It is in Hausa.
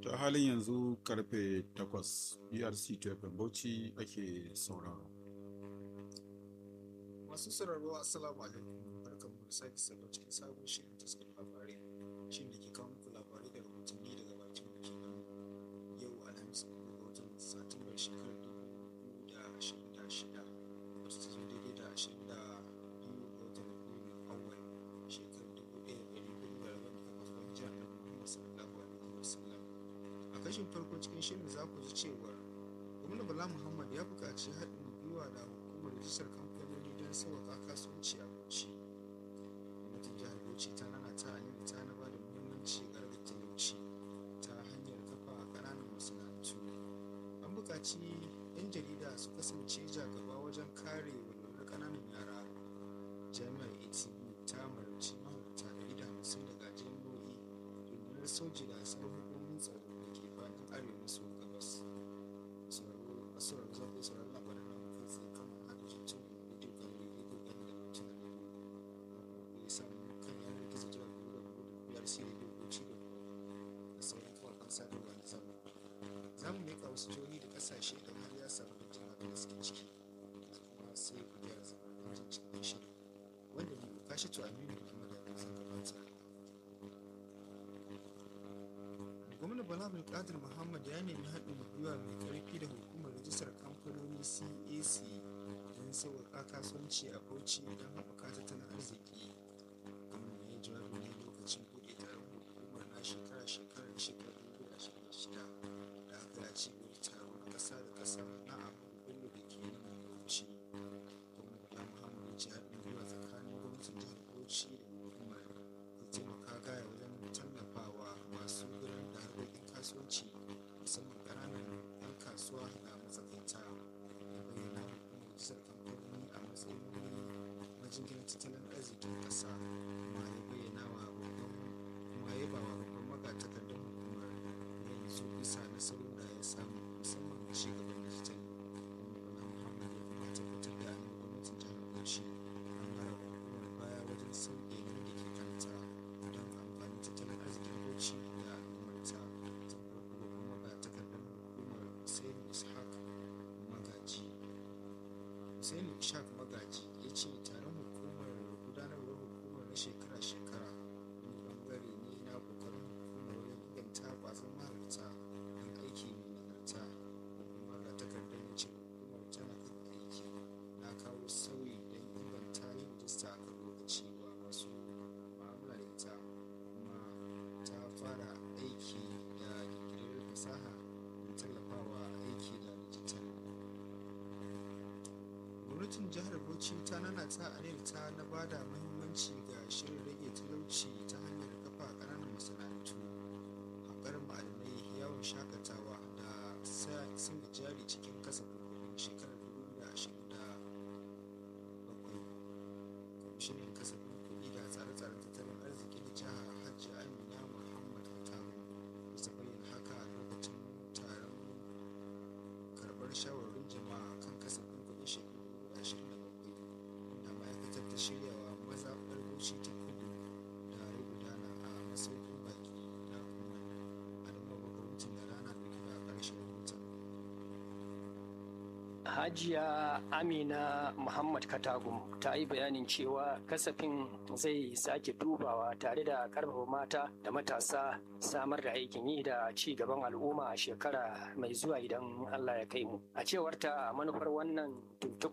ta halin yanzu karfe 8 brc tfm bauchi ake sauraro masu sauraro assalamu alaikum barkan mu da sake salo cikin sabon shirin taskar labarai shi da ke kawo muku labarai da rahotanni daga bakin da ke nan yau alhamis uku ga watan satumbar shekarar dubu da ashirin da shida wacce ta zo daidai da ashirin da biyu ga watan biyu awal shekarar dubu ɗaya da ɗari hudu da rabin da kafa jihar da muhammad sallallahu alaihi wasallam a kashin farko cikin shirin za ku ji cewa gwamna bala muhammad ya buƙaci haɗin gwiwa da hukumar rijistar kamfanoni don sauƙaƙa kasuwanci a bauchi gwamnatin jihar bauchi ta nana ta hanyar ta na ba da muhimmanci ga rage talauci ta hanyar kafa ƙananan masana'antu an buƙaci 'yan jarida su kasance jagaba wajen kare walwalar ƙananan yara jami'ar atv ta marabci mahalarta ɗari da hamsin daga jami'o'i rundunar soji da sauran hukumomin tsaro da ke faɗin arewa maso gabas sauraro a sauraro za ku saurari labaran nan kai tsaye kan manhajojin cin bidiyo kan rediyo gani da mutum da rediyo ku yi samu kan yanar gizo jira ku da ku da biyar sai rediyo ko ci da da sauran kawakan sadarwa na zamani za mu leƙa wasu jihohi da ƙasashe da har ya samu da jin da suke ciki kuma sai ku gyara zama don jin cikin shirin wanda ne ku kashe to aminu da madadin zan gabata gwamna bala abdulkadir muhammad ya nemi haɗin gwiwa mai ƙarfi da hukumar rajistar kamfanoni cac don sauƙaƙa kasuwanci a bauchi don haɓaka tattalin arziki gwamna ya jawabi ne lokacin buɗe taron hukumar na shekara-shekarar shekarar 2026 da aka yi a cibiyar taro na ƙasa da ƙasa na abu bello da ke nan bauchi gwamna bala muhammad ya ce haɗin gwiwa tsakanin gwamnatin jihar bauchi da hukumar zai taimaka gaya wajen tallafawa masu gudanar da harkokin kasuwanci musamman ƙananan 'yan kasuwa da matsakaita ya bayyana hukumar jisar kamfanoni a matsayin wani majinginar tattalin arzikin ƙasa kuma ya bayyana wa babban kuma ya ba wa babban magatakardar hukumar yanzu bisa nasarar da ya samu musamman ci gaban dijital wanda bala muhammad ya kuma tabbatar da annan gwamnatin jihar bauchi an mara wa hukumar baya wajen sauƙi nauyin da ke kanta don amfanin tattalin arzikin bauchi da al'ummarta tun farko kuma ga takardar hukumar hussein ishaq magaji hussein ishaq magaji ya ce taron hukumar gudanarwar hukumar na shekara-shekara wani bangare ne na kokarin hukumar wajen inganta kwazon mahalarta don aiki mai nagarta kuma ga takardar ya ce hukumar tana kan aiki na kawo sauyi don inganta yin rijista a kan lokaci wa masu mu'amala da ita kuma ta fara aiki da ƙirƙirar fasaha da tallafawa aiki da dijital gwamnatin jihar bauchi ta nana ta ta na ba da muhimmanci ga shirin rage talauci ta hanyar kafa ƙananan masana'antu haƙar ma'adanai yawon shakatawa da sun jari cikin kasafin kuɗin shekarar 2027 kwamishinan kasafin kuɗi da tsare-tsaren tattalin arziki na jihar hajji amina muhammad katamu bisa bayyana haka a lokacin taron karɓar shawarwarin jama'a kan kasafin kuɗin shekarar 2027 inda ma'aikatar ta shirya wa mazaɓar bauchi ta kudu da ya gudana a masaukin baki da kuma adama gwamnatin da rana da ke da ƙarshen rahoton Hajiya Amina Muhammad Katagum ta yi bayanin cewa kasafin zai sake dubawa tare da karfafa mata da matasa samar da aikin yi da ci gaban al'umma a shekara mai zuwa idan Allah ya kai mu. A cewarta manufar wannan tuntuɓa